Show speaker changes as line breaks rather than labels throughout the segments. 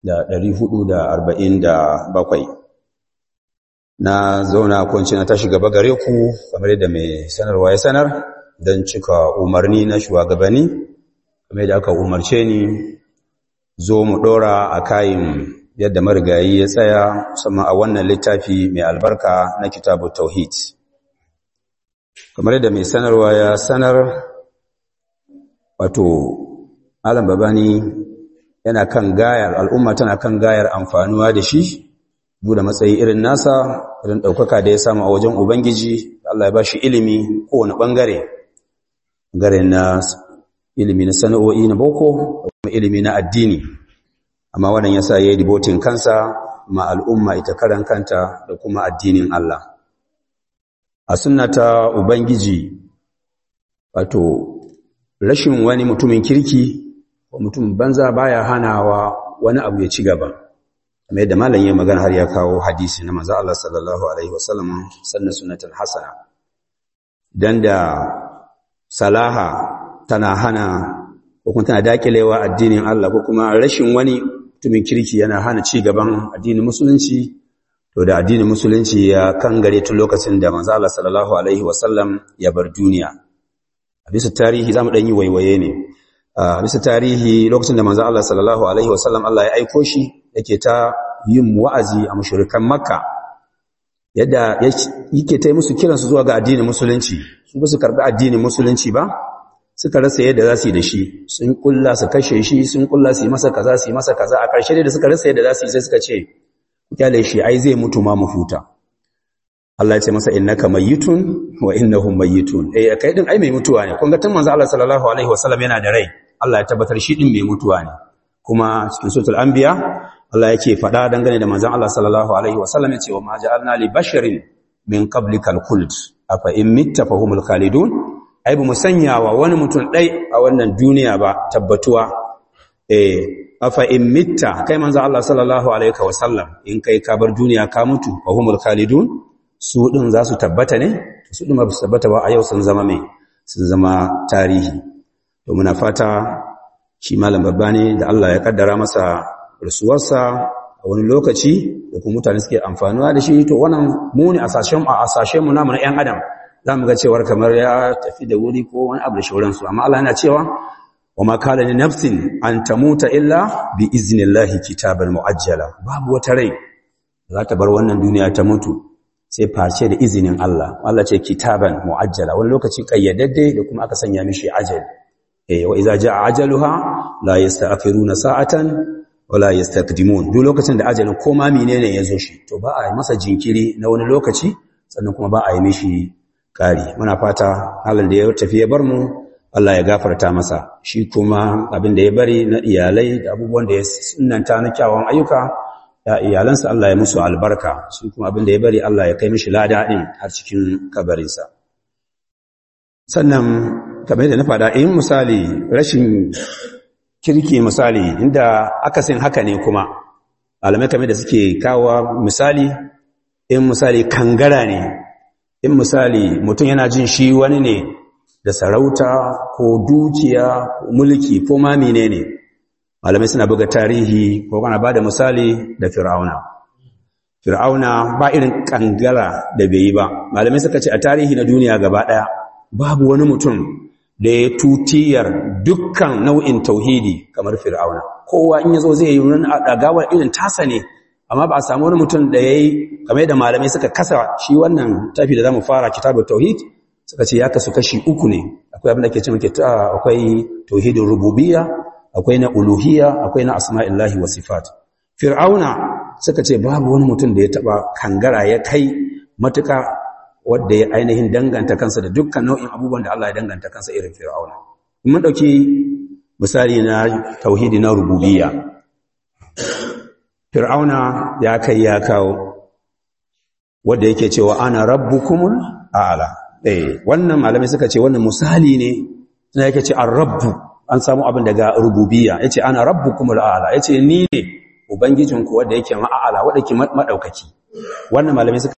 da ɗari hudu da arba'in da bakwai na zauna kwanci na tashi gaba gare ku kamar yadda mai sanarwa ya sanar don cika umarni na shugabanni kamar yadda aka umarce ni zo mu ɗora a kayan yadda marigayi ya tsaya musamman a wannan littafi mai albarka na kitabu tauhid kamar yadda mai sanarwa ya sanar wato alam babani yana kan gayar al'umma tana kan gayar amfanuwa da shi bude matsayi irin nasa irin ɗaukaka da ya samu a wajen ubangiji Allah ya ba shi ilimi kowane ɓangare ɓangare na ilimi na sana'o'i na boko da kuma ilimi na addini amma wannan yasa ya yi dibotin kansa ma al'umma ita karan kanta da kuma addinin Allah a sunnata ubangiji wato rashin wani mutumin kirki ko mutum banza baya hanawa wani abu ya ci gaba kamar yadda malam yayin magana har ya kawo hadisi na manzo Allah sallallahu alaihi wasallam sannan sunnatul hasana dan da salaha tana hana ko kuma tana dakilewa addinin Allah ko kuma rashin wani mutumin kirki yana hana ci gaban addinin musulunci to da addinin musulunci ya kangare tun lokacin da manzo Allah sallallahu alaihi wasallam ya bar duniya a bisa tarihi zamu dan yi waiwaye ne a bisa tarihi lokacin da manzo Allah sallallahu alaihi wasallam Allah ya aiko shi yake ta yin wa'azi a mushrikan makka yadda yake ta musu kiran su zuwa ga addinin musulunci su ba su karbi addinin musulunci ba suka rasa yadda za su yi da shi sun kulla su kashe shi sun kulla su yi masa kaza su yi masa kaza a ƙarshe da suka rasa yadda za su yi sai suka ce kyale shi ai zai mutu ma mu huta Allah ya ce masa innaka mayyitun wa innahum mayyitun eh kai din ai mai mutuwa ne kun ga tun manzo Allah sallallahu alaihi wasallam yana da rai Allah ya tabbatar shi din mai mutuwa ne kuma cikin suratul anbiya Allah yake faɗa dangane da manzon Allah sallallahu alaihi wasallam yace wa ma ja'alna li basharin min qablikal khuld afa in mitta fahumul khalidun ai bu musanyawa wani mutum dai a wannan duniya ba tabbatuwa eh afa in mitta kai manzon Allah sallallahu alaihi wasallam in kai ka bar duniya ka mutu fahumul khalidun su din za su tabbata ne su din ba su tabbata ba a yau sun zama me sun zama tarihi to muna fata shi malam babba ne da Allah ya kaddara masa rasuwarsa a wani lokaci da kuma mutane suke amfanuwa da shi to wannan mu ne a sashen a sashen mu namu na ƴan adam za mu ga cewar kamar ya tafi da wuri ko wani abu da shauransu amma Allah yana cewa wa ma kana li nafsin an tamuta illa bi iznillahi kitaban muajjala babu wata rai za ta bar wannan duniya ta mutu sai face da izinin Allah Allah ce kitaban muajjala wani lokaci kayyadadde da kuma aka sanya mishi ajali eh wa idza jaa ajaluha la yasta'khiruna sa'atan wa la yastaqdimun duk lokacin da ajalin koma menene yazo shi to ba a yi masa jinkiri na wani lokaci sannan kuma ba a yi mishi kari muna fata halin da ya tafi ya bar mu Allah ya gafarta masa shi kuma abin da ya bari na iyalai da abubuwan da ya sunnanta na kyawun ayyuka ya iyalansa Allah ya musu albarka su kuma abin da ya bari Allah ya kai mishi lada din har cikin kabarinsa sannan kamar da na faɗa in misali rashin kirki misali inda akasin haka ne kuma alamai kamar da suke kawo misali in misali kangara ne in misali mutum yana jin shi wani ne da sarauta ko dukiya ko mulki ko ma menene malamai suna buga tarihi ko kana bada misali da fir'auna fir'auna ba irin kangara da bai yi ba malamai suka ce a tarihi na duniya gaba daya babu wani mutum da ya tutiyar dukkan nau'in tauhidi kamar fir'auna kowa in yazo zai yi wani dagawar irin tasa ne amma ba a samu wani mutum da yayi kamar da malamai suka kasa shi wannan tafi da zamu fara kitabut tauhid suka ce ya kasu kashi uku ne akwai abin da ke cewa akwai tauhidin rububiyya akwai na uluhiyya akwai na asma'illahi wa sifat fir'auna suka ce babu wani mutum da ya taba kangara ya kai matuka wanda ya ainihin danganta kansa da dukkan nau'in abubuwan da Allah ya danganta kansa irin fir'auna mun dauki misali na tauhidi na rububiyya fir'auna ya kai ya kawo wanda yake cewa ana rabbukumul a'la eh wannan malamai suka ce wannan misali ne sai yake ce ar-rabbu an samu abin daga rububiyya yace ana rabbukumul a'la yace ni ne ubangijinku wanda yake ma'ala wanda yake madaukaki wannan malamai suka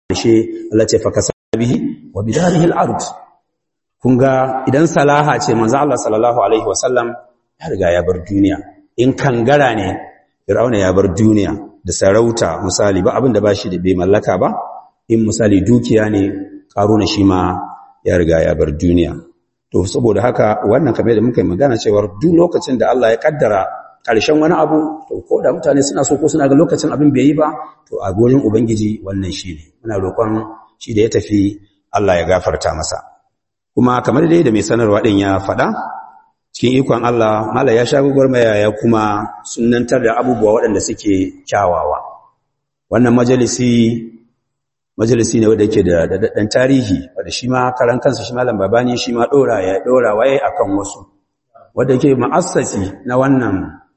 shi Allah ce fa kasabihi wa bidarihi al-ard kun ga idan salaha ce manzo Allah sallallahu alaihi wasallam ya riga ya bar duniya in kangara ne fir'auna ya bar duniya da sarauta misali ba abin da bashi da bai mallaka ba in misali dukiya ne karuna shi ma ya riga ya bar duniya to saboda haka wannan kamar da muka yi magana cewa duk lokacin da Allah ya kaddara ƙarshen wani abu to ko da mutane suna so ko suna ga lokacin abin bai yi ba to a gurin ubangiji wannan shi ne muna roƙon shi da ya tafi Allah ya gafarta masa kuma kamar dai da mai sanarwa din ya faɗa cikin ikon Allah mala ya sha gwagwarmaya ya kuma sunantar da abubuwa waɗanda suke kyawawa wannan majalisi majalisi ne wanda yake da daɗaɗɗen tarihi wanda shi ma karan kansa shi malam babani shi ma ɗora ya ɗora waye akan wasu wanda yake ma'assasi na wannan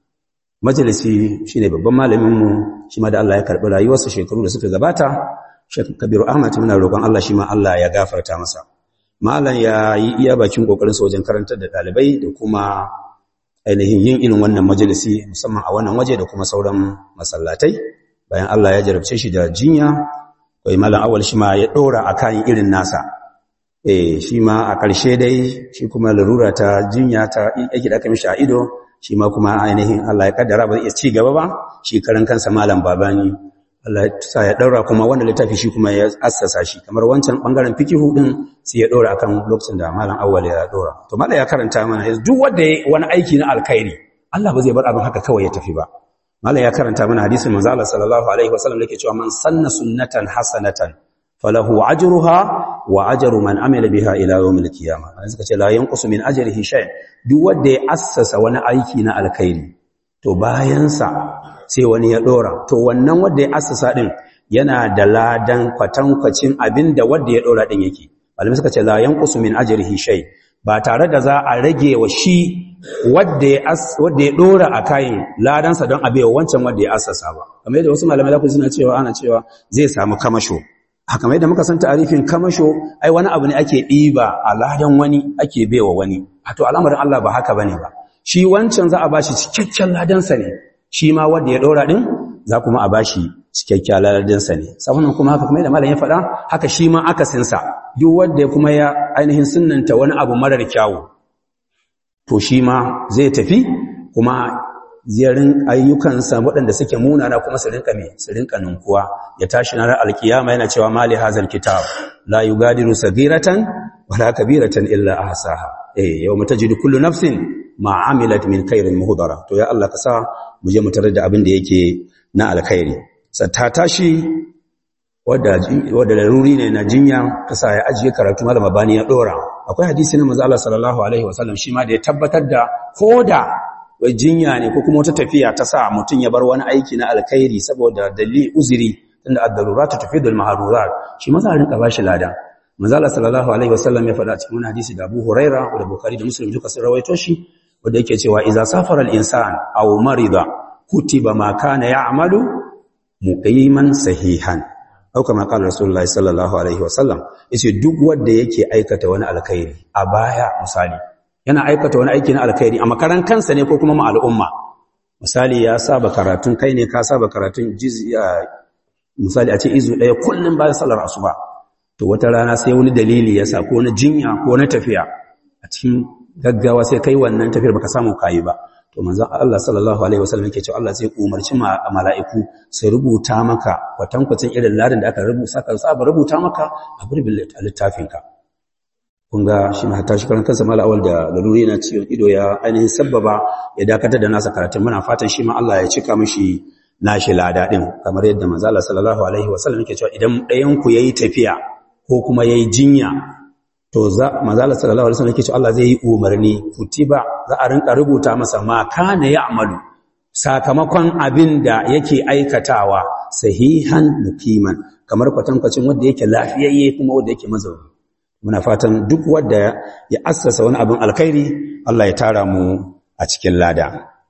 majalisi shine babban malaminmu shi ma da Allah ya karɓi rayuwarsa shekaru da suka gabata Sheikh Kabiru Ahmad muna roƙon Allah shi ma Allah ya gafarta masa malam ya yi iya bakin kokarin sa wajen karantar da ɗalibai da kuma ainihin yin irin wannan majalisi musamman a wannan waje da kuma sauran masallatai bayan Allah ya jarabce shi da jinya kai malam awal shi ma ya dora akan irin nasa eh shi ma a ƙarshe dai shi kuma larura ta jinya ta yake da aka mishi a ido shi ma kuma ainihin Allah ya kaddara ba zai ci gaba ba shi karan kansa malam babani Allah ya sa ya daura kuma wannan littafi shi kuma ya assasa shi kamar wancan bangaren fikihu din sai ya dora akan lokacin da malam awwal ya dora to malam ya karanta mana duk wanda ya wani aiki na alkhairi Allah ba zai bar abin haka kawai ya tafi ba malam ya karanta mana hadisin manzo Allah sallallahu alaihi wasallam yake cewa man sanna sunnatan hasanatan falahu ajruha wa ajru man amila biha ila yawmil qiyamah an suka ce la yanqusu min ajrihi shay duk wanda ya assasa wani aiki na alkhairi to bayan sa sai wani ya dora to wannan wanda ya assasa din yana da ladan kwatankwacin abinda wanda ya dora din yake malamai suka ce la yanqusu min ajrihi shay ba tare da za a rage wa shi wanda ya wanda ya dora a kayan ladansa don abewa wancan wanda ya assasa ba kamar yadda wasu malamai lafi suna cewa ana cewa zai samu kamasho haka mai da muka san ta'arifin kamasho ai wani abu ne ake ɗiba a ladan wani ake baiwa wani a to al'amarin Allah ba haka bane ba shi wancan za a bashi cikakken ladansa ne shi ma wanda ya ɗora ɗin za kuma a bashi cikakken ladansa ne saboda kuma haka kuma da malam ya faɗa haka shi ma akasinsa duk wanda kuma ya ainihin sunnanta wani abu marar kyawu to shi ma zai tafi kuma ziyarin ayyukansa waɗanda suke munana kuma su rinka me su rinka ninkuwa ya tashi na alkiyama yana cewa mali hazal kitab la yugadiru sagiratan wala kabiratan illa ahsaha eh yawma tajidu kullu nafsin ma amilat min khairin muhdara to ya Allah ka sa mu je mu tarar da abin da yake na alkhairi ta tashi wadda wadda laruri ne na jinya ka sa ya ajiye karatu malama bani ya dora akwai hadisi na manzo Allah sallallahu alaihi wasallam shi ma da ya tabbatar da koda wai jinya ne ko kuma wata tafiya ta sa mutum ya bar wani aiki na alkhairi saboda dalili uzuri tunda ad-daruratu tufidul mahdurat shi ma za a rinka bashi lada manzo Allah sallallahu alaihi wasallam ya faɗa cikin wani hadisi da Abu Huraira da Bukhari da Muslim duka sun rawaito shi wanda yake cewa idza safara al-insan aw marida kutiba ma kana ya'malu muqiman sahihan au kama qala rasulullahi sallallahu alaihi wasallam yace duk wanda yake aikata wani alkhairi a baya misali yana aikata wani aiki na alkhairi a makaran kansa ne ko kuma ma al'umma misali ya saba karatun kai ne ka saba karatun jizya misali a ce izu ɗaya kullum bayan sallar asuba to wata rana sai wani dalili ya sa ko na jinya ko na tafiya a cikin gaggawa sai kai wannan tafiyar baka samu kayi ba to manzon Allah sallallahu alaihi wasallam yake cewa Allah zai umarci mala'iku su rubuta maka kwatankwacin irin ladan da aka rubuta saka saba rubuta maka a gurbin littafinka kun ga shi ma hatta shi karan kansa mala awal da laluri na ciwon ido ya ainihin sabbaba ya dakatar da nasa karatun muna fatan shi ma Allah ya cika mishi nashi lada din kamar yadda manzo Allah sallallahu alaihi wasallam yake cewa idan ɗayan ku yayi tafiya ko kuma yayi jinya to za manzo Allah sallallahu alaihi wasallam yake cewa Allah zai yi umarni kutiba za a rinka rubuta masa ma kana ya'malu sakamakon abin da yake aikatawa sahihan mukiman kamar kwatankwacin wanda yake lafiyayye kuma wanda yake mazauni muna fatan duk wanda ya assasa wani abin alkhairi Allah ya tara mu a cikin lada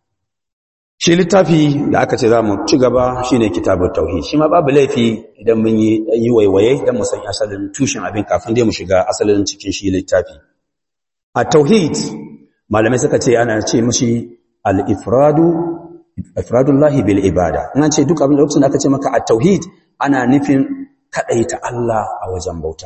shi littafi da aka ce za mu ci gaba shine kitabut tauhid shi ma babu laifi idan mun yi yi waiwaye dan mu san asalin tushen abin kafin dai mu shiga asalin cikin shi littafi a tauhid malamai suka ce ana ce mishi al-ifradu ifradullahi bil ibada in an ce duk abin da lokacin da aka ce maka at tauhid ana nufin kadaita Allah a wajen bauta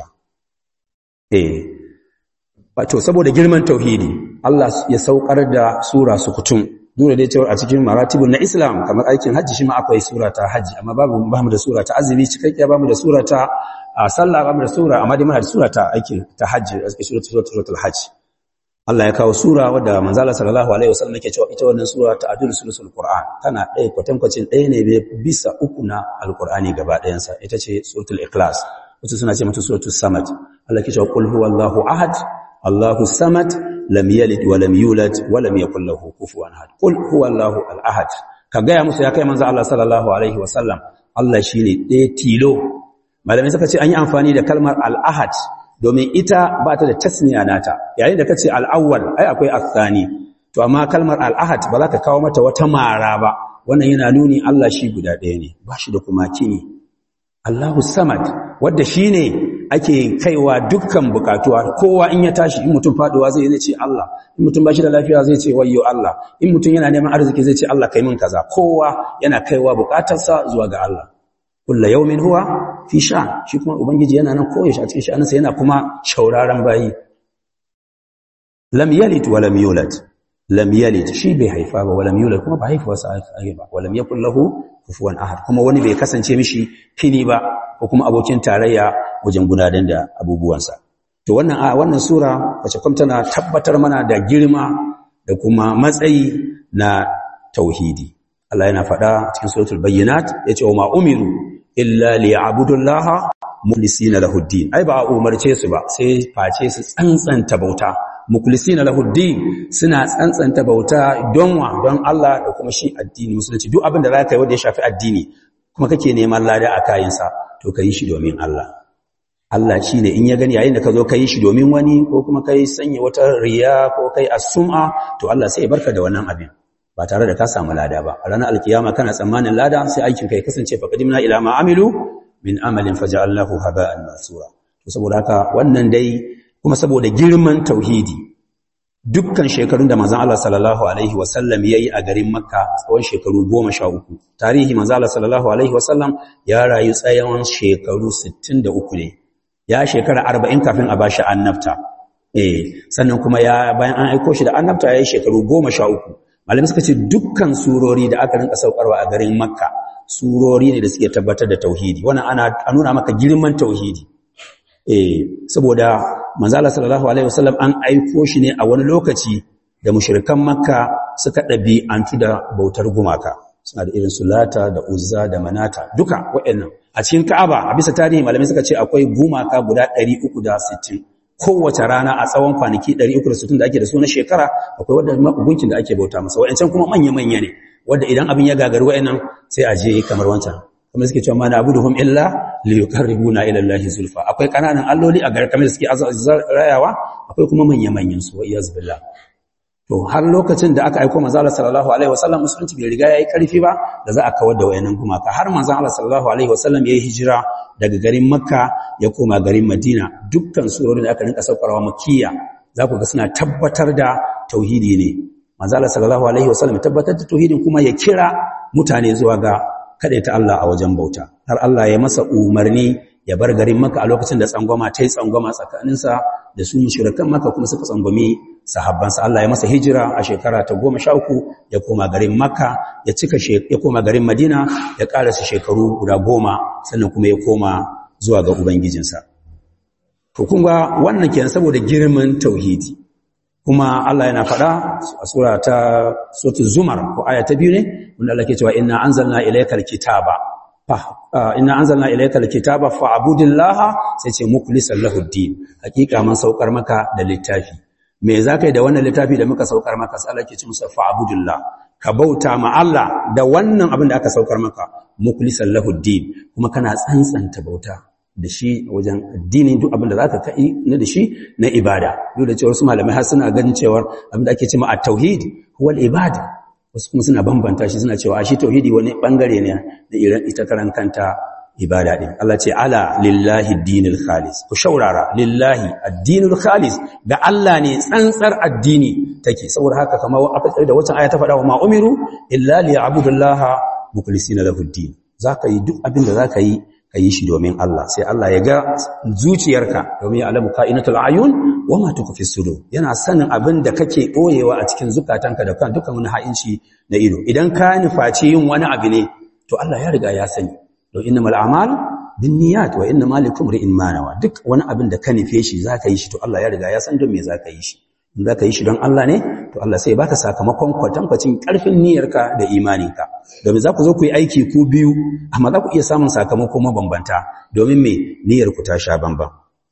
eh wato saboda girman tauhidi Allah ya saukar da sura sukutun dole dai cewa a cikin maratibun na Islam kamar aikin hajji shi ma akwai sura ta hajji amma babu bamu da sura ta azumi cikakkiya bamu da sura ta sallah bamu da sura amma dai muna da sura ta aikin ta hajji suratul suratul hajj Allah ya kawo sura wadda manzala sallallahu alaihi wasallam yake cewa ita wannan sura ta adul sulusul qur'an tana ɗaya kwatankwacin ɗaya ne bisa uku na alqur'ani gaba ɗayan sa ita ce suratul ikhlas wasu suna ce mata suratul samad Allah ke cewa qul huwallahu ahad Allahu samad lam yalid wa lam yulad wa lam yakul lahu kufuwan ahad qul huwallahu al-ahad ka ga ya musu ya kai manzo Allah sallallahu alaihi wasallam Allah shine ɗaya tilo malamai suka ce an yi amfani da kalmar al-ahad domin ita ba ta da tasniya nata yayin da kace al-awwal ai akwai athani to amma kalmar al-ahad ba za ka kawo mata wata mara ba wannan yana nuni Allah shi guda ɗaya ne ba shi da kuma kini Allahu samad wanda shine ake kaiwa dukkan bukatuwa kowa in ya tashi in mutum faduwa zai ce Allah in mutum bashi da lafiya zai ce wayyo Allah in mutum yana neman arziki zai ce Allah kai min kaza kowa yana kaiwa bukatarsa zuwa ga Allah kullu yawmin huwa fi sha shi kuma ubangiji yana nan koyaushe a cikin sha'aninsa yana kuma shauraran bayi lam yalid wa lam yulad lam yalid shi bai haifa ba wa lam yulad kuma ba haifuwarsa ake ba wa lam yakul lahu kufuwan ahad kuma wani bai kasance mishi kini ba ko kuma abokin tarayya wajen gudanar da abubuwansa to wannan a wannan sura wace kuma tana tabbatar mana da girma da kuma matsayi na tauhidi Allah yana faɗa cikin suratul bayyinat yace wa ma umiru illa liya'budullaha mukhlisina lahu din ai ba umarce su ba sai face su tsantsanta bauta mukhlisina lahu din suna tsantsanta bauta don wa don Allah da kuma shi addini musulunci duk abin da zaka yi wanda ya shafi addini kuma kake neman lada a kayansa to kai shi domin Allah Allah shine in ya gani yayin da ka zo kai shi domin wani ko kuma kai sanya wata riya ko kai as-sum'a to Allah sai ya barka da wannan abin ba tare da ka samu lada ba a ranar alkiyama kana tsammanin lada sai aikin kai kasance fa qadimna ila ma amilu min amalin faja'alnahu haba'an mansura to saboda haka wannan dai kuma saboda girman tauhidi dukkan shekarun da manzon Allah sallallahu alaihi wasallam yayi a garin Makka tsawon shekaru 13 tarihi manzon Allah sallallahu alaihi wasallam ya rayu tsayon shekaru 63 ne ya shekara 40 kafin a bashi annabta eh sannan kuma ya bayan an aiko shi da annabta yayi shekaru 13 malamai suka ce dukkan surori da aka rinka saukarwa a garin Makka surori ne da suke tabbatar da tauhidi wannan ana nuna maka girman tauhidi eh saboda manzala sallallahu alaihi wasallam an aiko shi ne a wani lokaci da mushrikan makka suka dabi antu da bautar gumaka suna da irin sulata da uzza da manata duka waɗannan a cikin ka'aba a bisa tarihi malamai suka ce akwai gumaka guda 360 kowace rana a tsawon kwanaki 360 da ake da su na shekara akwai wadda gunkin da ake bauta masa waɗancan kuma manya-manya ne wadda idan abin ya gagari waɗannan sai a je kamar wancan kuma suke cewa mana abuduhum illa liyuqarribuna ila allahi zulfa akwai kananan alloli a garin kamar suke rayawa akwai kuma manya-manyan su wa iyaz billah to har lokacin da aka aika manzo Allah sallallahu alaihi wasallam musulunci bai riga yayi karfi ba da za a kawar da wayannan gumaka har manzo Allah sallallahu alaihi wasallam yayi hijira daga garin Makka ya koma garin Madina dukkan surorin da aka rinka saukarwa Makkiya za ku ga suna tabbatar da tauhidi ne manzo Allah sallallahu alaihi wasallam ya tabbatar da tauhidin kuma ya kira mutane zuwa ga ta Allah a wajen bauta har Allah ya masa umarni ya bar garin Makka a lokacin da tsangwama ta yi tsangwama tsakaninsa da su mushrikan Makka kuma suka tsangwami sahabbansa Allah ya masa hijira a shekara ta goma sha uku ya koma garin Makka ya cika ya koma garin Madina ya karasa shekaru guda goma sannan kuma ya koma zuwa ga ubangijinsa to kun ga wannan kenan saboda girman tauhidi kuma Allah yana faɗa a sura ta suratul zumar ko aya ta biyu ne wanda Allah ke cewa inna anzalna ilaykal kitaba fa inna anzalna ilaykal kitaba fa'budillaha sai ce mukhlishan lahu din hakika man saukar maka da littafi me zakai da wannan littafi da muka saukar maka sai Allah ke ce musa fa'budillah ka bauta ma Allah da wannan abin da aka saukar maka mukhlishan lahu din kuma kana tsantsanta bauta da shi wajen addini duk abin da za ka kai na da shi na ibada duk da cewar su malamai har suna ganin cewar abin da ake cewa a tauhid huwal ibada wasu kuma suna bambanta shi suna cewa a shi tauhidi wani bangare ne da irin ita karan kanta ibada din Allah ce ala lillahi dinul khalis ku shaurara lillahi addinul khalis ga Allah ne tsantsar addini take saboda haka kamar da wata aya ta faɗa wa ma umiru illa liya'budullaha mukhlisina lahu din zaka yi duk abin da zaka yi ka yi shi domin Allah sai Allah ya ga zuciyarka domin ya alamu ka'inatul ayun wa ma tukfi sudur yana sanin abin da kake boyewa a cikin zukatanka da kan dukkan wani ha'inci na ido idan ka nufaci yin wani abu ne to Allah ya riga ya sani to innamal a'malu binniyat wa innamal likum ri'in ma nawa duk wani abin da ka nufe shi zaka yi shi to Allah ya riga ya san don me zaka yi shi in zaka yi shi don Allah ne to Allah sai baka sakamakon kwatankwacin karfin niyyarka da imaninka domin za ku zo ku yi aiki ku biyu amma za ku iya samun sakamako mabambanta domin me niyyar ku ta sha bamban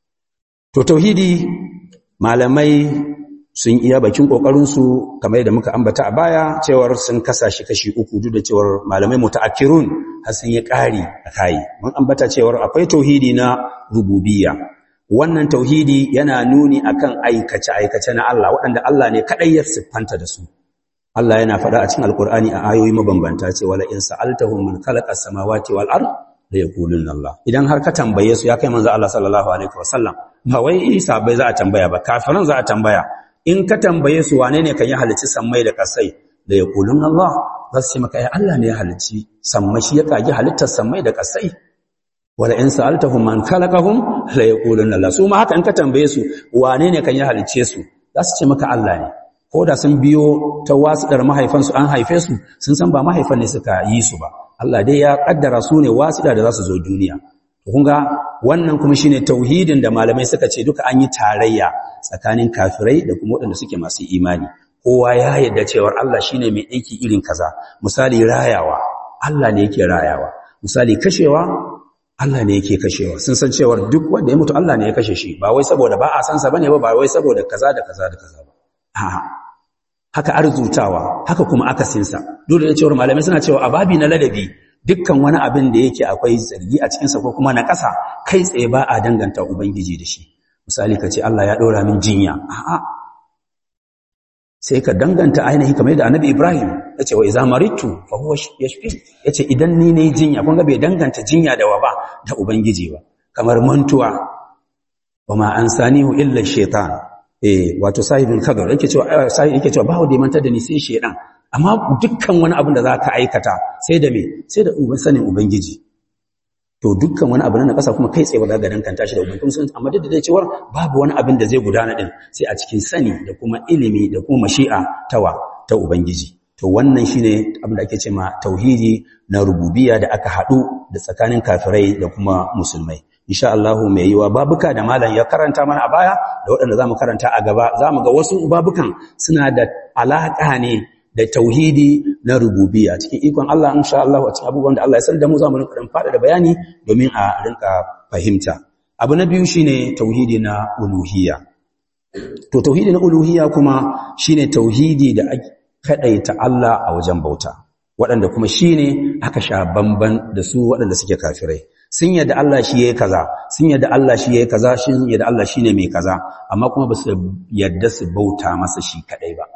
to tauhidi malamai sun iya bakin kokarinsu kamar yadda muka ambata a baya cewar sun kasa shi kashi uku duk da cewar malamai mutaakkirun har sun yi ƙari a kai mun ambata cewar akwai tauhidi na rububiyya wannan tauhidi yana nuni akan aikace aikace na Allah waɗanda Allah ne kadai ya siffanta da su Allah yana faɗa a cikin alkur'ani a ayoyi mabambanta ce wala in sa'altahum man khalaqa as-samawati wal ard la yaquluna Allah idan har ka tambaye su ya kai manzo Allah sallallahu alaihi wasallam ba wai isa bai za a tambaya ba kafiran za a tambaya in ka tambaye su wane ne kan yi halicci sammai da kasai da ya kulun Allah za su ce maka ya Allah ne ya halicci sammai shi ya kagi halittar sammai da kasai wala in sa'altahum man khalaqahum la yaqulun Allah su ma haka in ka tambaye su wane ne kan yi halicce su za su ce maka Allah ne ko da sun biyo ta wasuɗar mahaifansu an haife su sun san ba mahaifan ne suka yi su ba Allah dai ya kaddara su ne wasuɗa da za su zo duniya kun ga wannan kuma shine tauhidin da malamai suka ce duka an yi tarayya tsakanin kafirai da kuma waɗanda suke masu imani kowa ya yarda cewa Allah shine mai aiki irin kaza misali rayawa Allah ne yake rayawa misali kashewa Allah ne yake kashewa sun san cewa duk wanda ya mutu Allah ne ya kashe shi ba wai saboda ba a san sa bane ba ba wai saboda kaza da kaza da kaza ba a'a haka arzutawa haka kuma akasinsa dole ne cewa malamai suna cewa ababi na ladabi dukkan wani abin da yake akwai zargi a cikinsa ko kuma na ƙasa kai tsaye ba a danganta ubangiji da shi misali ka ce Allah ya ɗora min jinya a'a sai ka danganta ainihi kamar yadda annabi Ibrahim ya ce wa iza maritu fa huwa yashfi ya ce idan ni ne jinya kun ga bai danganta jinya da wa ba da ubangiji ba kamar mantuwa wa ma ansanihu illa shaitan eh wato sahibul kadar yake cewa sai yake cewa ba wanda mantar da ni sai shedan amma dukkan wani abin da zaka aikata sai da me sai da uban sanin ubangiji to dukkan wani abu na kasa kuma kai tsaye ba za ka danganta shi da ubangiji sun amma duk da dai cewa babu wani abin da zai gudana din sai a cikin sani da kuma ilimi da kuma mashi'a tawa ta ubangiji to wannan shine abin da ake cewa tauhidi na rububiyya da aka hadu da tsakanin kafirai da kuma musulmai insha Allah mai yiwa babuka da malam ya karanta mana a baya da waɗanda zamu karanta a gaba zamu ga wasu babukan suna da alaka ne da tauhidi na rububiyya cikin ikon Allah insha Allah a cikin abubuwan da Allah ya san da mu zamu rinka dan fada da bayani domin a rinka fahimta abu na biyu shine tauhidi na uluhiyya to tauhidi na uluhiyya kuma shine tauhidi da kadaita Allah a wajen bauta waɗanda kuma shine aka sha bamban da su waɗanda suke kafirai sun yadda Allah shi yayi kaza sun yadda Allah shi yayi kaza sun yadda Allah shine mai kaza amma kuma ba su yadda su bauta masa shi kadai ba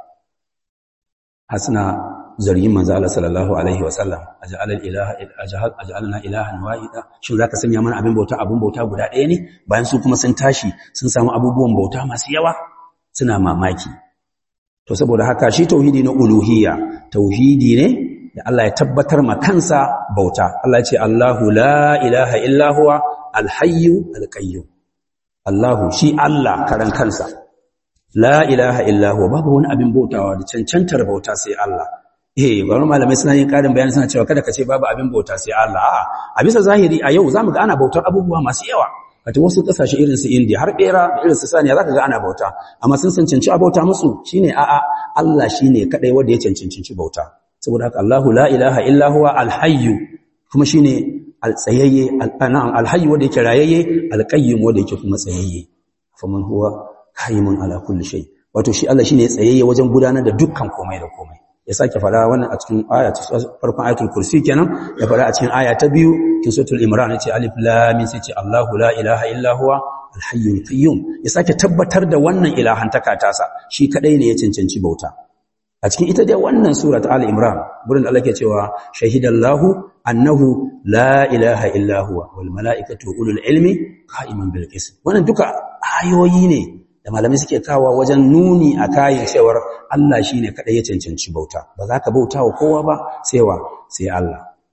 hasna zargin manzo Allah sallallahu alaihi wasallam aj'al ilaha aj'alna ilahan wahida shin zaka sanya mana abin bauta abin bauta guda ɗaya ne bayan su kuma sun tashi sun samu abubuwan bauta masu yawa suna mamaki to saboda haka shi tauhidi na uluhiyya tauhidi ne da Allah ya tabbatar ma kansa bauta Allah ya ce Allahu la ilaha illa huwa alhayyu alqayyum Allahu shi Allah karan kansa la ilaha illa huwa babu wani abin bautawa da cancantar bauta sai Allah eh bari malamai suna yin karin bayani suna cewa kada ka ce babu abin bauta sai Allah a'a a bisa zahiri a yau zamu ga ana bautar abubuwa masu yawa kata wasu kasashe irin su India har bera da irin su saniya zaka ga ana bauta amma sun cancanci a bauta musu shine a'a Allah shine kadai wanda ya cancanci bauta saboda haka Allahu la ilaha illa huwa alhayyu kuma shine altsayayye alhayyu wanda yake rayayye alqayyim wanda yake kuma tsayayye faman huwa qayimun ala kulli shay wato shi Allah shine tsayayye wajen gudanar da dukkan komai da komai ya sake fara wannan a cikin aya ta farkon ayatul kursi kenan ya fara a cikin aya ta biyu cikin suratul imran yace alif lam mim sai ce Allahu la ilaha illa huwa alhayyul qayyum ya sake tabbatar da wannan ilahantaka tasa shi kadai ne ya cancanci bauta a cikin ita dai wannan sura ta al-imran gurin da Allah ke cewa shahidallahu annahu la ilaha illa huwa wal malaikatu ulul ilmi qa'iman bil qist wannan duka ayoyi ne da malamai suke kawo wajen nuni a kayan cewar Allah shine kadai ya cancanci bauta ba za ka bauta wa kowa ba sai wa sai Allah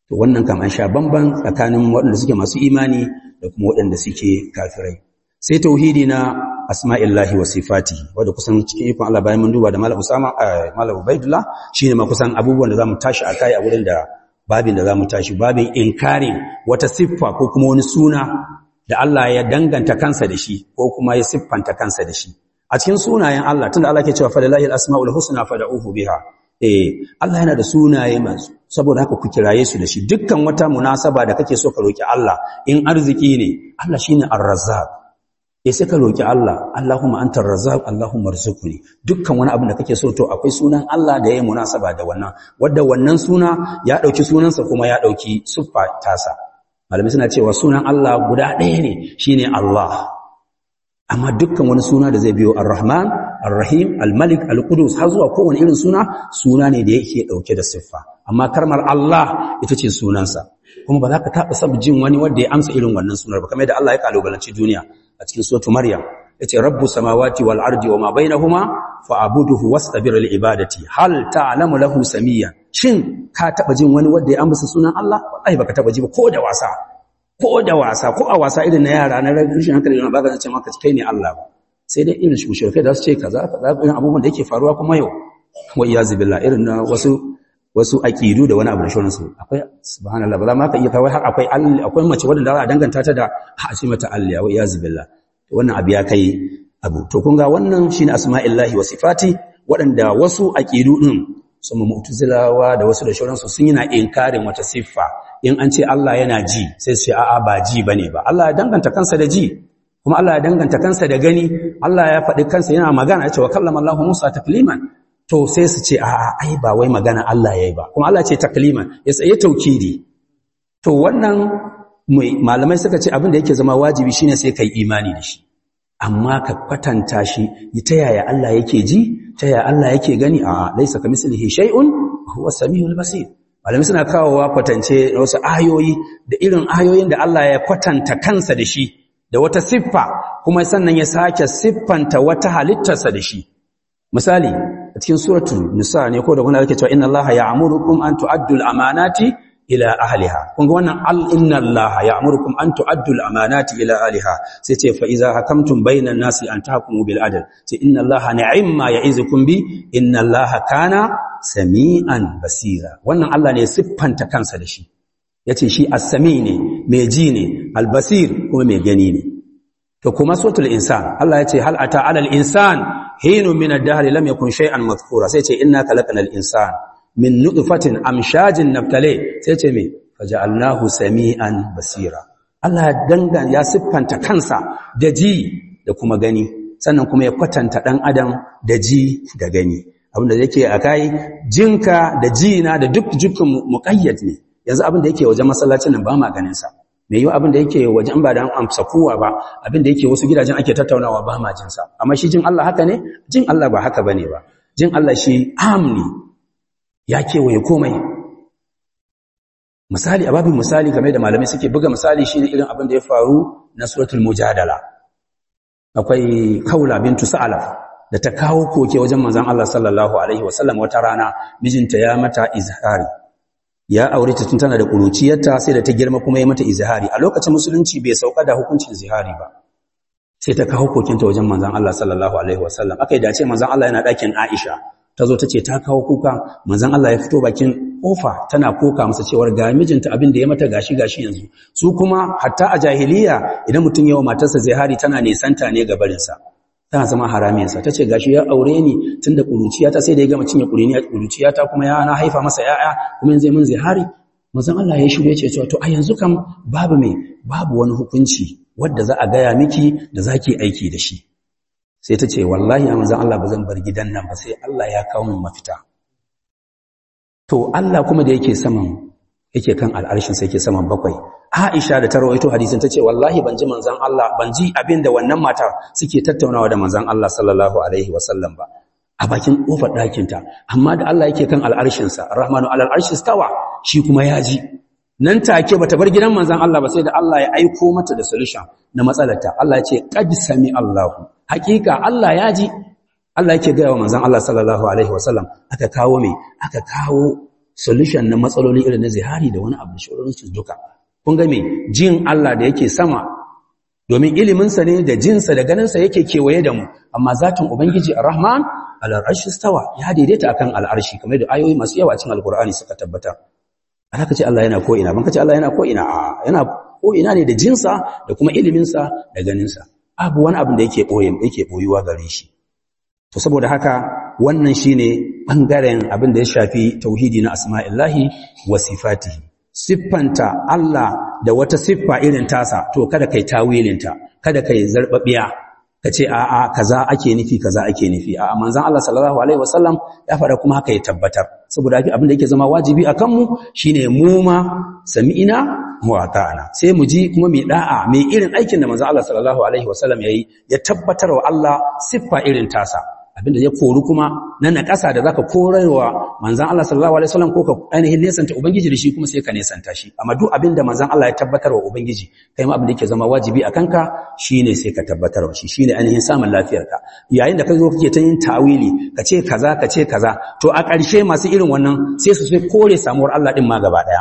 to wannan kam an sha bamban tsakanin waɗanda suke masu imani da kuma waɗanda suke kafirai sai tauhidi na asma'illahi wa sifatihi wanda kusan cikin ikon Allah bayan mun duba da Malam Usama Malam Ubaidullah shine ma kusan abubuwan da zamu tashi akai a wurin da babin da zamu tashi babin inkarin wata siffa ko kuma wani suna da Allah ya danganta kansa da shi ko kuma ya siffanta kansa da shi a cikin sunayen Allah tunda Allah ke cewa fa lillahi al-asma'ul husna fad'uhu biha eh Allah yana da sunaye masu saboda haka ku kiraye su da shi dukkan wata munasaba da kake so ka roki Allah in arziki ne Allah shine ar-razzaq ya sai ka roki Allah Allahumma antar razzaq Allahumma arzuqni dukkan wani abin da kake so to akwai sunan Allah da yayi munasaba da wannan wanda wannan suna ya dauki sunansa kuma ya dauki siffa tasa malami suna cewa sunan Allah guda ɗaya ne shine Allah amma dukkan wani suna da zai biyo ar-rahman ar-rahim al-malik al-qudus har zuwa kowane irin suna suna ne da yake dauke da siffa amma karmar Allah ita ce sunansa kuma ba za ka taɓa sab jin wani wanda ya amsa irin wannan sunar ba kamar yadda Allah ya kalubalanci duniya a cikin suratu maryam yace rabbus samawati wal ardi wama bainahuma fa'buduhu wastabir li ibadati hal ta'lamu lahu samiyya shin ka taɓa jin wani wanda ya amsa sunan Allah wallahi baka taɓa ji ba ko da wasa ko da wasa ko a wasa irin na yara na rashin hankali na baka ce maka kai ne Allah ba sai dai irin shushurkai da su ce kaza kaza irin abubuwan da yake faruwa kuma yau wa iyazu billah irin na wasu wasu aqidu da wani abu da shoransu akwai subhanallah ba za ma ka iya kawai har akwai akwai mace wadda za a danganta ta da hasimata alliya wa iyazu billah wannan abu ya kai abu to kun ga wannan shine asma'illahi wa sifati waɗanda wasu aqidu din sama mu'tazilawa da wasu da shoransu sun yana inkarin wata siffa in an ce Allah yana ji sai su ce a'a ba ji bane ba Allah ya danganta kansa da ji kuma Allah ya danganta kansa da gani Allah ya faɗi kansa yana magana ya ce wa kallama Allah Musa takliman to sai su ce a'a ai ba wai magana Allah yayi ba kuma Allah ce takliman ya tsaye taukidi to wannan malamai suka ce abin da yake zama wajibi shine sai kai imani da shi amma ka kwatanta shi ta yaya Allah yake ji ta yaya Allah yake gani a laisa kamislihi shay'un huwa samiul basir malamai suna kawowa kwatance wasu ayoyi da irin ayoyin da Allah ya kwatanta kansa da shi da wata siffa kuma sannan ya sake siffanta wata halittarsa da shi misali a cikin suratul nisa ne ko da kuna yake cewa inna allaha ya'murukum an tu'addu al-amanati ila ahliha kun ga wannan al inna allaha ya'murukum an tu'addu al-amanati ila ahliha sai ce fa idza hakamtum bainan nasi an tahkumu bil adl sai inna allaha ni'ma ya'izukum bi inna allaha kana sami'an basira wannan Allah ne siffanta kansa da shi yace shi as-sami ne mai ji ne al-basir kuma mai gani ne to kuma suratul insan Allah yace hal ata alal insan hinu min ad-dahr lam yakun shay'an madhkura sai ce inna khalaqnal insan min nutfatin amshajin naftale sai ce me faja'alnahu sami'an basira Allah dangan ya siffanta kansa da ji da kuma gani sannan kuma ya kwatanta dan adam da ji da gani abinda yake akai jinka da jina da duk jikin muqayyad ne yanzu abinda yake wajen masallacin nan ba ma ganin sa mai yiwu abin da yake wajen ba da an amsa kowa ba abin da yake wasu gidajen ake tattaunawa ba ma jinsa amma shi jin Allah haka ne jin Allah ba haka bane ba jin Allah shi amni ya kewaye komai misali a babin misali game da malamai suke buga misali shi ne irin abin da ya faru na suratul mujadala akwai kaula bintu sa'alaf da ta kawo koke wajen manzon Allah sallallahu alaihi wasallam wata rana mijinta ya mata izhari ya aure ta tun tana da kuruciyarta sai da ta girma kuma ya mata izhari a lokacin musulunci bai sauka da hukuncin zihari ba sai ta kawo kokinta wajen manzon Allah sallallahu alaihi wasallam akai dace manzon Allah yana dakin Aisha tazo tace ta kawo kuka manzon Allah ya fito bakin kofa tana koka masa cewa ga mijinta abin da ya mata gashi gashi yanzu su kuma hatta a jahiliya idan mutum yawa matarsa zihari tana nisanta ne ga barinsa tana zama haramiyarsa ta ce gashi ya aure ni tun da ƙuruciyata sai da ya gama cinye ƙuruciyata kuma ya na haifa masa ya'ya kuma yanzu mun zihari mazan Allah ya shigo ya ce to a yanzu kam babu mai babu wani hukunci wadda za a gaya miki da za ki aiki da shi sai ta ce wallahi a mazan Allah ba zan bar gidan nan ba sai Allah ya kawo min mafita to Allah kuma da yake saman yake kan al'arshin sai yake saman bakwai Aisha da ta rawaito hadisin tace wallahi ban ji manzon Allah ban ji abinda wannan matar suke tattaunawa da manzon Allah sallallahu alaihi wasallam ba a bakin kofar ɗakin ta amma da Allah yake kan al'arshin sa Rahmanu alal arshi stawa shi kuma ya ji nan take bata bar gidan manzon Allah ba sai da Allah ya aiko mata da solution na matsalarta Allah ya ce qad sami Allahu hakika Allah ya ji Allah yake ga wa manzon Allah sallallahu alaihi wasallam aka kawo me aka kawo solution na matsaloli irin na zihari da wani abu da shi duka kun ga me jin Allah da yake sama domin iliminsa ne da jinsa da ganinsa yake kewaye da mu amma zatin ubangiji ar-rahman al-arshi stawa ya daidaita akan al-arshi kamar da ayoyi masu yawa cikin alqur'ani suka tabbata alaka ce Allah yana ko ina ban kace Allah yana ko ina a yana ko ina ne da jinsa da kuma iliminsa da ganinsa abu wani abin da yake boye yake boyuwa gare shi to saboda haka wannan shine bangaren abin da ya shafi tauhidi na asma'illahi wa sifatihi siffanta Allah da wata siffa irin tasa to kada kai tawilinta kada kai zarbabiya kace a'a kaza ake nufi kaza ake nufi a'a manzon Allah sallallahu alaihi wasallam ya fara kuma haka ya tabbatar saboda haka abin da yake zama wajibi akan mu shine mu ma sami'ina wa ata'ana sai mu ji kuma mai da'a mai irin aikin da manzon Allah sallallahu alaihi wasallam yayi ya tabbatar wa Allah siffa irin tasa abinda ya koru kuma na naƙasa da zaka korarwa manzon Allah sallallahu alaihi wasallam ko ka ainihin nesanta ubangiji da shi kuma sai ka nesanta shi amma duk abinda manzon Allah ya tabbatar wa ubangiji kai ma abin da yake zama wajibi a kanka shine sai ka tabbatar wa shi shine ainihin samun lafiyarka yayin da ka zo kake ta yin tawili ka ce kaza ka ce kaza to a ƙarshe masu irin wannan sai su sai kore samuwar Allah din ma gaba daya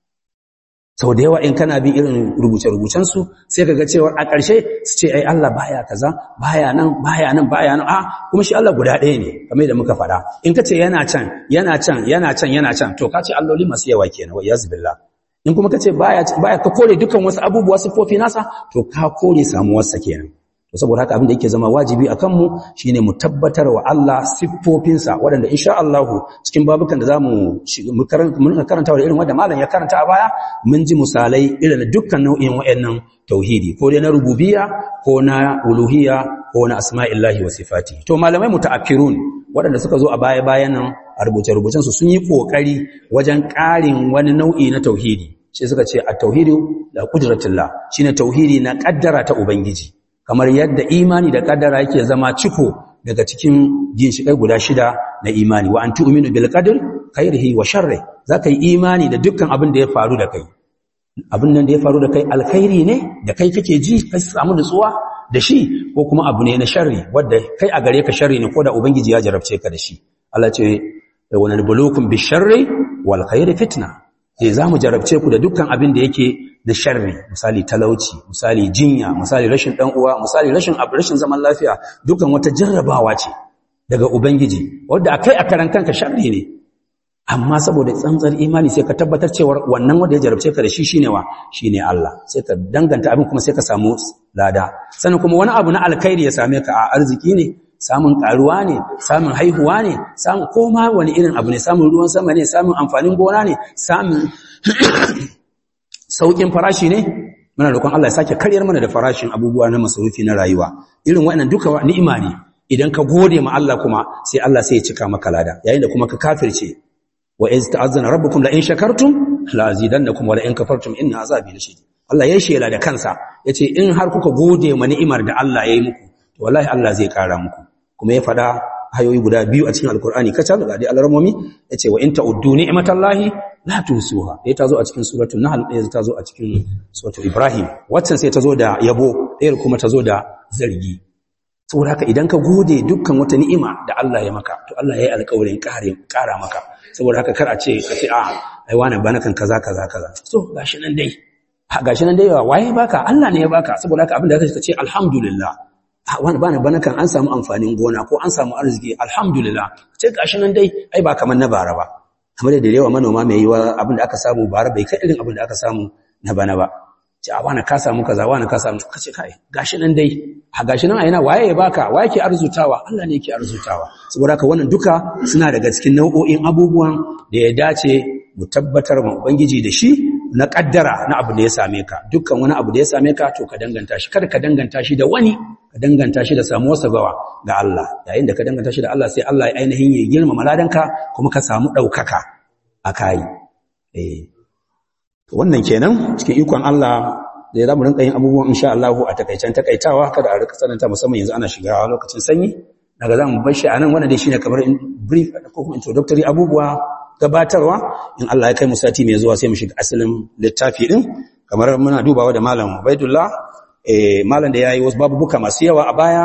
sau da yawa in kana bin irin rubuce-rubucensu sai ka ga cewar a ƙarshe su ce ai Allah baya kaza baya nan baya nan baya nan a kuma shi Allah guda ɗaya ne kamar da muka faɗa in ka ce yana can yana can yana can yana can to ka ce alloli masu yawa kenan wa iyaz billah in kuma ka ce baya baya ka kore dukkan wasu abubuwa sifofi nasa to ka kore samuwarsa kenan to saboda haka abin da yake zama wajibi a kanmu shine mu tabbatar wa Allah siffofinsa waɗanda insha Allah cikin babukan da zamu mun karanta da irin wanda malam ya karanta a baya mun ji misalai irin dukkan nau'in wayannan tauhidi ko dai na rububiyya ko na uluhiyya ko na asma'illahi wa sifati to malamai mutaakkirun waɗanda suka zo a baya bayan nan a rubuce rubucen su sun yi kokari wajen ƙarin wani nau'i na tauhidi sai suka ce at-tauhidu la qudratullah shine tauhidi na kaddara ta ubangiji kamar yadda imani da kaddara yake zama ciko daga cikin ginshikai guda shida na imani wa an tu'minu bil qadr khairihi wa sharri zaka yi imani da dukkan abin da ya faru da kai abin nan da ya faru da kai alkhairi ne da kai kake ji kai samu nutsuwa da shi ko kuma abu ne na sharri wanda kai a gare ka sharri ne ko da ubangiji ya jarabce ka da shi Allah ce wa nabluukum bish sharri wal khairi fitna sai zamu jarabce ku da dukkan abin da yake da sharri misali talauci misali jinya misali rashin dan uwa misali rashin abu rashin zaman lafiya dukan wata jarrabawa ce daga ubangiji wanda akai a karan kanka sharri ne amma saboda tsantsar imani sai ka tabbatar cewa wannan wanda ya jarabce ka da shi shine wa shine Allah sai ka danganta abin kuma sai ka samu lada sannan kuma wani abu na alkhairi ya same ka a arziki ne samun karuwa ne samun haihuwa ne samun koma wani irin abu ne samun ruwan sama ne samun amfanin gona ne samun saukin farashi ne muna roƙon Allah ya sake karyar mana da farashin abubuwa na masarufi na rayuwa irin waɗannan duka ni'ima ne idan ka gode ma Allah kuma sai Allah sai ya cika maka lada yayin da kuma ka kafirce wa iz ta'azzana rabbukum la in shakartum la azidannakum wa la in kafartum inna azabi lashadid Allah ya shela da kansa yace in har kuka gode ma ni'imar da Allah ya yi muku to wallahi Allah zai kara muku kuma ya fada hayoyi guda biyu a cikin alkur'ani kacal ga dai alarmomi yace wa in ta'uddu ni'matallahi la tusuha dai tazo a cikin suratul nahl dai tazo a cikin suratul ibrahim waccan sai tazo da yabo ɗayar kuma tazo da zargi saboda haka idan ka gode dukkan wata ni'ima da Allah ya maka to Allah ya yi alƙawarin ƙare ƙara maka saboda haka kar a ce ka ce a ai wani bana kan kaza kaza kaza so gashi nan dai gashi nan dai waye baka Allah ne ya baka saboda haka abin da ka ce alhamdulillah wani bana bana kan an samu amfanin gona ko an samu arziki alhamdulillah ce gashi nan dai ai ba kamar na bara ba kamar da yawa manoma mai yiwa abin da aka samu bara bai kai irin abin da aka samu na bana ba ce a wani ka samu kaza wani ka samu ka ce kai gashi nan dai a gashi nan a yana waye ya baka waye ke arzutawa Allah ne yake arzutawa saboda haka wannan duka suna daga cikin nau'o'in abubuwan da ya dace mu tabbatar ma ubangiji da shi na kaddara na abu da ya same ka dukkan wani abu da ya same ka to ka danganta shi kada ka danganta shi da wani ka danganta shi da samuwarsa gawa ga Allah yayin da ka danganta shi da Allah sai Allah ya ainihin ya girmama ladanka kuma ka samu ɗaukaka a kayi eh wannan kenan cikin ikon Allah da ya zamu rinka yin abubuwan insha Allah a takaicen takaitawa kada a rika tsananta musamman yanzu ana shiga lokacin sanyi daga zamu bar shi anan wannan dai shine kamar brief ko kuma introductory abubuwa gabatarwa in Allah ya kai mu sati mai zuwa sai mu shiga asalin littafi din kamar muna dubawa da malam Ubaidullah eh malam da yayi wasu babubuka masu yawa a baya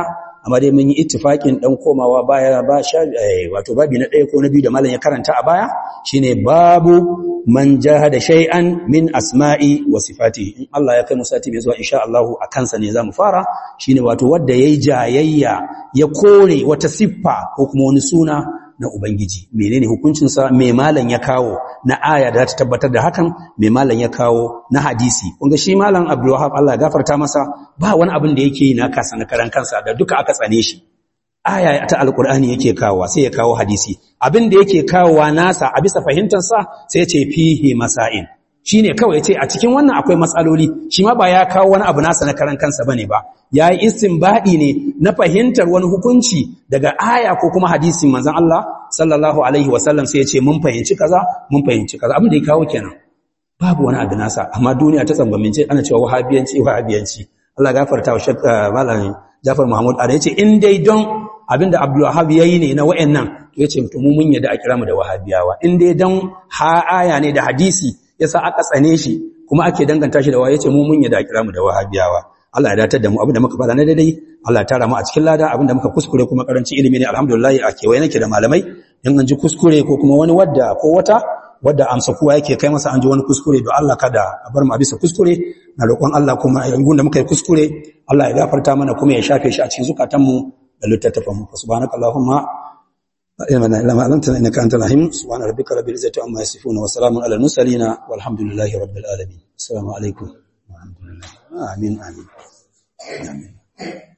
amma dai mun yi ittifakin dan komawa baya ba sha wato babi na ɗaya ko na biyu da malam ya karanta a baya shine babu man jahada shay'an min asma'i wa sifati in Allah ya kai mu sati mai zuwa insha Allah a kansa ne zamu fara shine wato wanda yayi jayayya ya kore wata siffa ko kuma wani suna na ubangiji menene hukuncin sa me malam ya kawo na aya da ta tabbatar da hakan me malam ya kawo na hadisi kun ga shi malam Abdul Wahhab Allah ya gafarta masa ba wani abin da yake yi na kasa na karan kansa da duka aka tsane shi aya ta alkur'ani yake kawowa sai ya kawo hadisi abin da yake kawowa nasa a bisa fahimtarsa sai ya ce fihi masail shine kawai yace a cikin wannan akwai matsaloli shi ma ba ya kawo wani abu nasa na karan kansa bane ba yayi istinbadi ne na fahimtar wani hukunci daga aya ko kuma hadisin manzon Allah sallallahu alaihi wasallam sai ya ce mun fahimci kaza mun fahimci kaza abin da ya kawo kenan babu wani abu nasa amma duniya ta tsambamince ana cewa wahabiyanci wahabiyanci Allah gafarta wa shakka malamin Jafar Muhammad Ada yace in dai don abinda Abdul Wahhab yayi ne na wayannan to yace to mu mun yadda a kira mu da wahabiyawa in dai don ha aya ne da hadisi yasa aka tsane shi kuma ake danganta shi da wa yace mu mun yadda a kira mu da wahabiyawa Allah ya datar da mu abinda muka fada na daidai Allah ya tara mu a cikin lada abinda muka kuskure kuma karanci ilimi ne alhamdulillah a kewaye nake da malamai in an ji kuskure ko kuma wani wadda ko wata wadda amsa kowa yake kai masa an ji wani kuskure don Allah kada a bar mu a bisa kuskure na roƙon Allah kuma yangun da muka yi kuskure Allah ya gafarta mana kuma ya shafe shi a cikin zukatanmu da littattafan mu subhanakallahumma ilma illa ma allamtana innaka antal alim subhana rabbika rabbil izzati amma yasifun wa salamun alal mursalin walhamdulillahi rabbil alamin assalamu alaikum wa rahmatullahi amin amin amin